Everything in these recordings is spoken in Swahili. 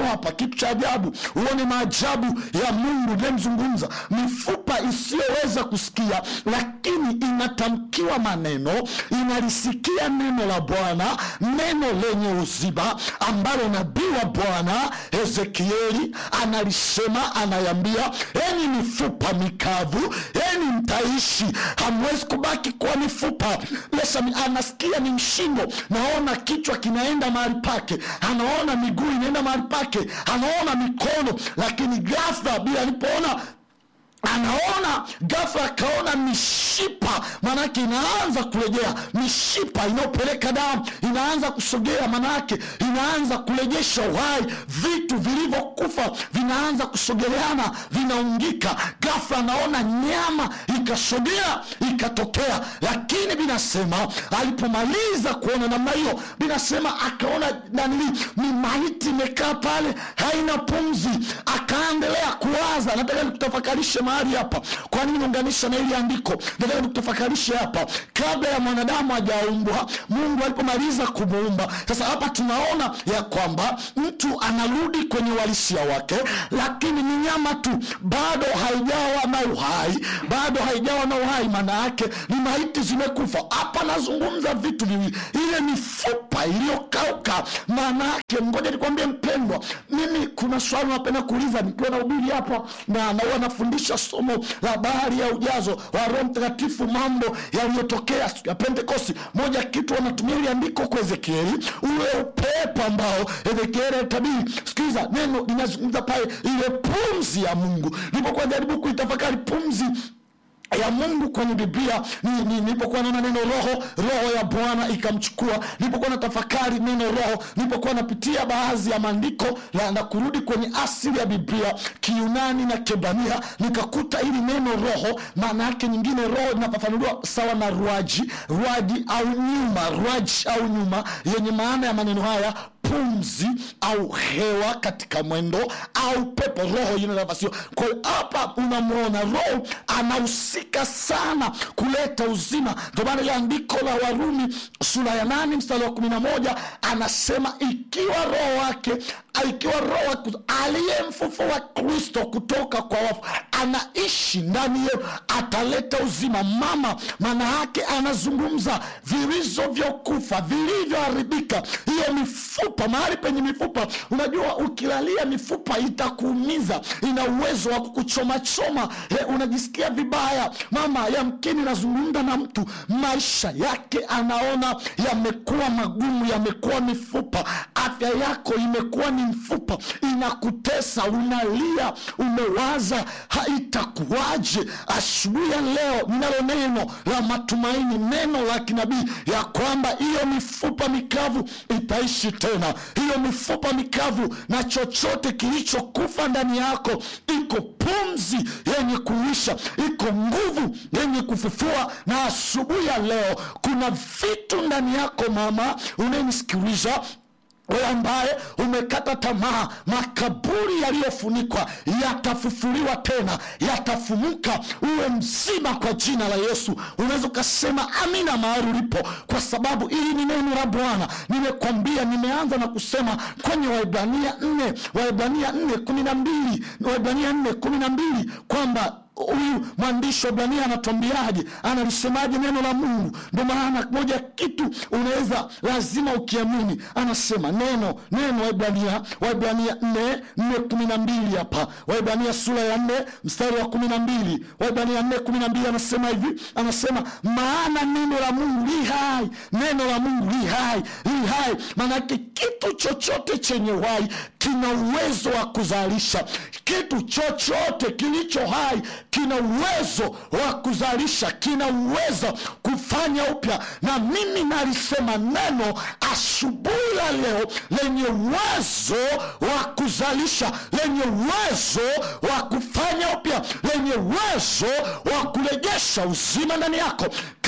hapa kitu cha ajabu uone maajabu ya mungu inayemzungumza mifupa isiyoweza kusikia lakini inatamkiwa maneno inalisikia neno la bwana neno lenye uzima ambalo nabii wa bwana hezekieli analisema anayambia enyi mifupa mikavu enyi mtaishi hamwezi kubaki kuwa mifupa lesa anasikia ni mshingo naona kichwa kinaenda mahali pake anaona miguu inaenda mahali pake anaona mikono lakini ghafla bila alipoona anaona ghafla akaona mishipa maanake inaanza kurejea mishipa inayopeleka damu inaanza kusogea maanake inaanza kurejesha uhai vitu vilivyokufa vinaanza kusogeleana vinaungika ghafla anaona nyama ikasogea ikatokea lakini binasema alipomaliza kuona namna hiyo binasema akaona nanili ni maiti imekaa pale haina pumzi akaendelea kuwaza nataka nikutafakarishe mahali hapa kwa nini naunganisha na ili andiko nataka nikutafakarishe hapa kabla ya mwanadamu hajaumbwa mungu alipomaliza kumuumba sasa hapa tunaona ya kwamba mtu anarudi kwenye uhalisia wake lakini ni nyama tu bado haijawa na uhai bado haijawa na uhai maana yake ni maiti zimekufa hapa nazungumza vitu viwili ile mifupa iliyokauka maana yake ngoja nikwambie mpendwa mimi kuna swali napenda kuuliza nikiwa na ubiri hapa na na huwa nafundisha somo la bahari ya ujazo wa roho mtakatifu mambo yaliyotokea siku ya pentekosti moja kitu wanatumia ili andiko kwa ezekieli ule upepo ambao ezekieli alitabiri sikiliza neno linazungumza pale ile pumzi ya mungu nilipokuwa jaribu kuitafakari pumzi ya mungu kwenye biblia ni- ni- nilipokuwa naona neno roho roho ya bwana ikamchukua nilipokuwa na tafakari neno roho nilipokuwa napitia baadhi ya maandiko na, na kurudi kwenye asili ya biblia kiunani na kebrania nikakuta hili neno roho maana yake nyingine roho inafafanuliwa sawa na ruaji ruaji au nyuma ruaji au nyuma yenye maana ya maneno haya pumzi au hewa katika mwendo au pepo roho ina nafasi hiyo kwa hiyo hapa unamwona roho anahusika sana kuleta uzima ndio maana ile andiko la warumi sura ya nane mstari wa kumi na moja anasema ikiwa roho wake ikiwa roho wa Kristo, aliyemfufua kristo kutoka kwa wafu anaishi ndani yenu ataleta uzima mama maana yake anazungumza vilizovyokufa vilivyoharibika hiyo mifupa mahali penye mifupa unajua ukilalia mifupa itakuumiza ina uwezo wa kukuchomachoma eh, unajisikia vibaya mama yamkini nazungumza na mtu maisha yake anaona yamekuwa magumu yamekuwa mifupa afya yako imekuwa ni mfupa inakutesa unalia umewaza haitakuwaje asubuhi ya leo ninalo neno la matumaini neno la kinabii ya kwamba hiyo mifupa mikavu itaishi tena hiyo mifupa mikavu na chochote kilichokufa ndani yako iko pumzi yenye kuisha iko nguvu yenye kufufua na asubuhi ya leo kuna vitu ndani yako mama unayenisikiliza wewe ambaye umekata tamaa makaburi yaliyofunikwa yatafufuliwa tena yatafumuka uwe mzima kwa jina la yesu unaweza ukasema amina mahali ulipo kwa sababu hili ni neno la bwana nimekwambia nimeanza na kusema kwenye waibrania nne waibrania nne kumi na mbili waibrania nne kumi na mbili kwamba huyu mwandishi wa Ibrania anatuambiaje, analisemaje neno la Mungu? Ndio maana moja kitu unaweza lazima ukiamini, anasema neno neno, Waibrania Waibrania nne nne kumi na mbili hapa, Waibrania sura ya nne mstari wa kumi na mbili Waibrania nne kumi na mbili anasema hivi, anasema maana neno la Mungu li hai, neno la Mungu li hai, li hai. Maanake kitu chochote chenye uhai kina uwezo wa kuzalisha kitu chochote kilicho hai kina uwezo wa kuzalisha kina uwezo kufanya upya na mimi nalisema neno asubuhi ya leo lenye uwezo wa kuzalisha lenye uwezo wa kufanya upya lenye uwezo wa kurejesha uzima ndani yako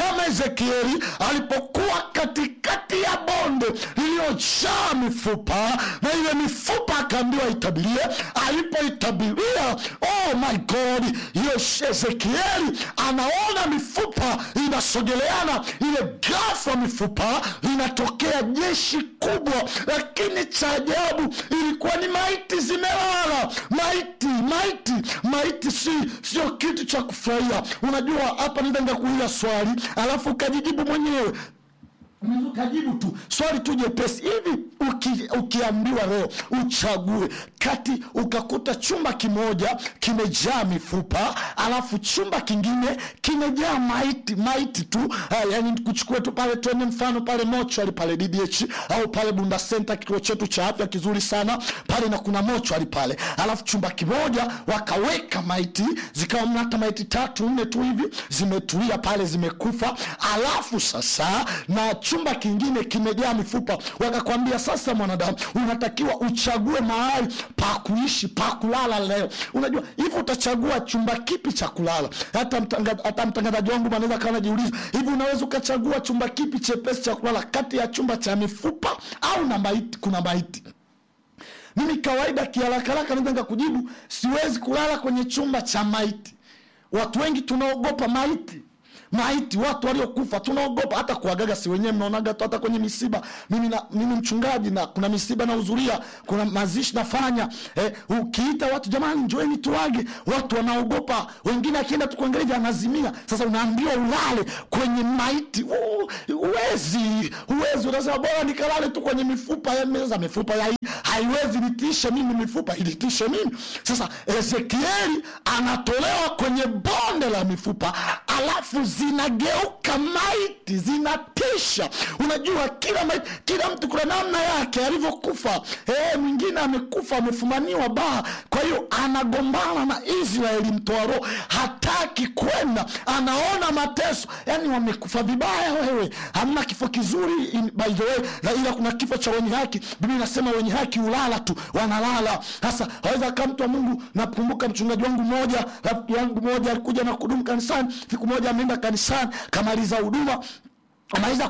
kama ezekieli alipokuwa katikati ya bonde lililojaa mifupa na ile mifupa akaambiwa itabirie alipoitabiria oh my god hiyo ezekieli anaona mifupa inasogeleana ile gafa mifupa linatokea jeshi kubwa lakini cha ajabu ilikuwa ni maiti zimelala maiti maiti maiti si sio kitu cha kufurahia unajua hapa nitaenda kuuliza swali alafu ukajijibu mwenyewe Unaweza ukajibu tu swali tu jepesi hivi uki, ukiambiwa leo uchague kati ukakuta chumba kimoja kimejaa mifupa alafu chumba kingine kimejaa maiti maiti tu uh, yani kuchukua tu pale tuende mfano pale mochwari pale ddh au pale bunda center kituo chetu cha afya kizuri sana pale na kuna mochwari pale alafu chumba kimoja wakaweka maiti zikawa mna hata maiti tatu nne tu hivi zimetulia pale zimekufa alafu sasa na chumba kingine kimejaa mifupa wakakwambia sasa mwanadamu unatakiwa uchague mahali pa kuishi pa kulala leo unajua hivi utachagua chumba kipi cha kulala hata mtanga- hata mtangazaji wangu anaweza kawa najiuliza hivi unaweza ukachagua chumba kipi chepesi cha kulala kati ya chumba cha mifupa au na maiti kuna maiti mimi kawaida kiharakaharaka naweza nikakujibu siwezi kulala kwenye chumba cha maiti watu wengi tunaogopa maiti maiti watu waliokufa tunaogopa hata kuagaga si wenyewe mnaonaga tu hata kwenye misiba mimi, na, mimi mchungaji na kuna misiba nahudhuria kuna mazishi nafanya eh, ukiita watu jamani njoeni tuage watu wanaogopa wengine akienda tu kuangalia hivi anazimia sasa unaambiwa ulale kwenye maiti U- uwezi uwezi unasema bora nikalale tu kwenye mifupa ya meza mifupa ya hii haiwezi nitishe mimi mifupa ilitishe mimi sasa ezekieli anatolewa kwenye bonde la mifupa alafu zinageuka maiti zinatisha unajua kila maiti, kila mtu kuna namna yake alivyokufa e, mwingine amekufa amefumaniwa baa kwa hiyo anagombana na israeli mtoa roho hataki kwenda anaona mateso yani wamekufa vibaya wewe hamna kifo kizuri in, by the way na ila kuna kifo cha wenye haki biblia inasema wenye haki ulala tu wanalala sasa aweza kaa mtu wa mungu nakumbuka mchungaji wangu mmoja rafiki yangu mmoja alikuja na kudumu kanisani siku moja ameenda kanisani kamaliza huduma amaliza